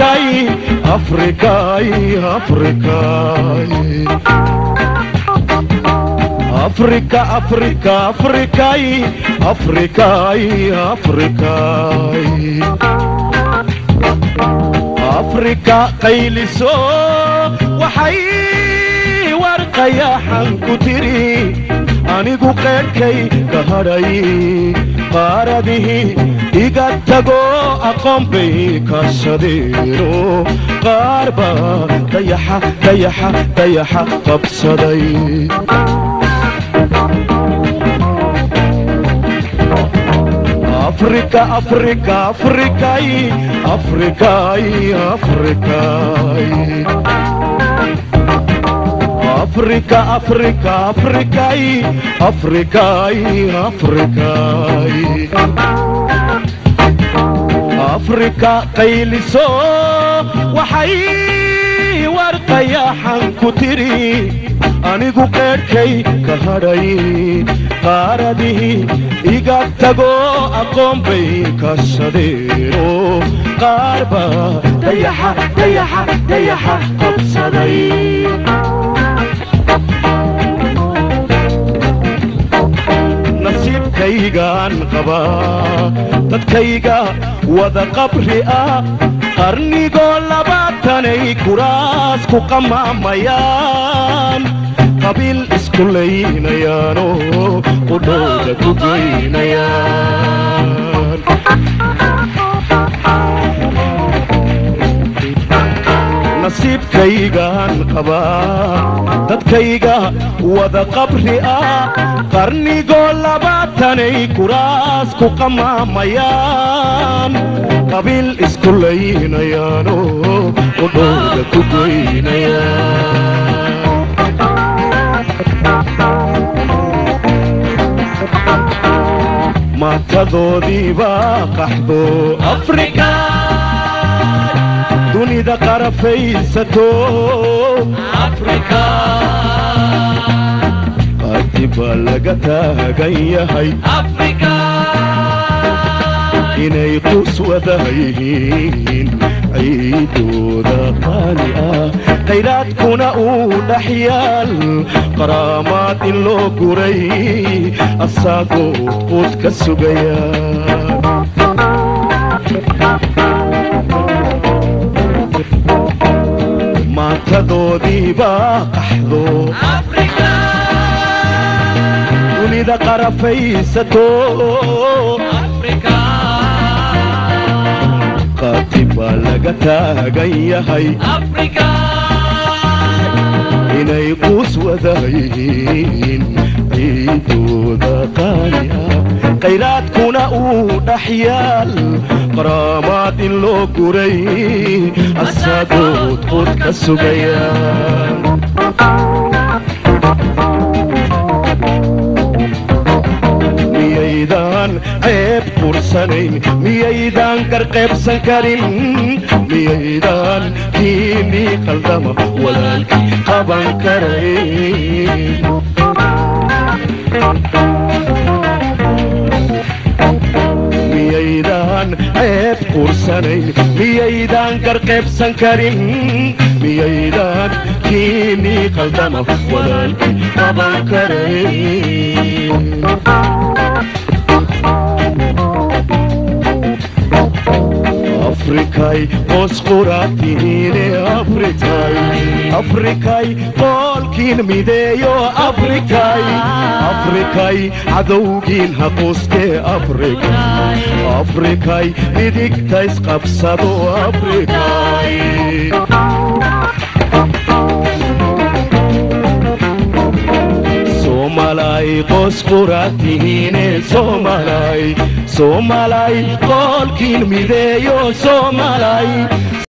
afrikay afrikay afrikay afrika afrika afrikay afrikay afrikay afrika qayliso waxay warqayaxan ku tiri anigu qeedhkay ka hadhay qaaradihii iga tago aqoon bay kaashadeeno qaar baa dayaxa dayaxa dayaxa qabsaday afrika afrika afrikay afrikay afrikay afrika afrika afrikay afrikay afrikay afrika qayliso waxay warqayaxan ku tiri anigu qeedhkay ka hadhay qaaradihii iga tago aqoon bay kaashadeeno qaar baa dayaxa dayaxa dayaxa qabsaday nasiibkaygaan qabaa dadkayga wada qabri ah qarnigoo labaatanay kuraas ku qamaamayaan qabiil isku laynayaano qudhooda ku geynayaan nasiibkaygaan qabaa dadkayga wada qabri ah qarnigoo labaatanay kuraas ku qamaamayaan qabiil isku laynayaano qudhooda ku geynayaan maatadoodiibaa qaxdo afrika dunida qarafaysato qaati baa laga taagan yahay inay qus wada yihiin ciidooda qaali ah khayraadkuna uu dhex yaal qaraamaad in loo guray asagoo quud ka sugaya maatadoodiibaa qaxdo dunida qarafaysato qaati baa laga taagan yahay inay quus wada yihiin ciidooda qaali ah khayraadkuna uu dhex yaal qaraamaad in loo guray asagood qud ka sugaya miyaydaan ceeb qursanayn miyaydaan garqaybsan karin miyaydaan kiinii qaldama walaalkii qaban karayn miyaydaan ceeb qursanayn miyaydaan garqaybsan karin miyaydaan kiinii qaldama walaalkii qaban karayn afrikay qoos quraatihiine afrikay afrikay qoolkiin mideeyo afrikay afrikay cadowgiin haquustee afrikay afrikay midigtays qabsado afrikay somalay qoos quraatihiine somalay somalay qoolkiin mideeyo somalay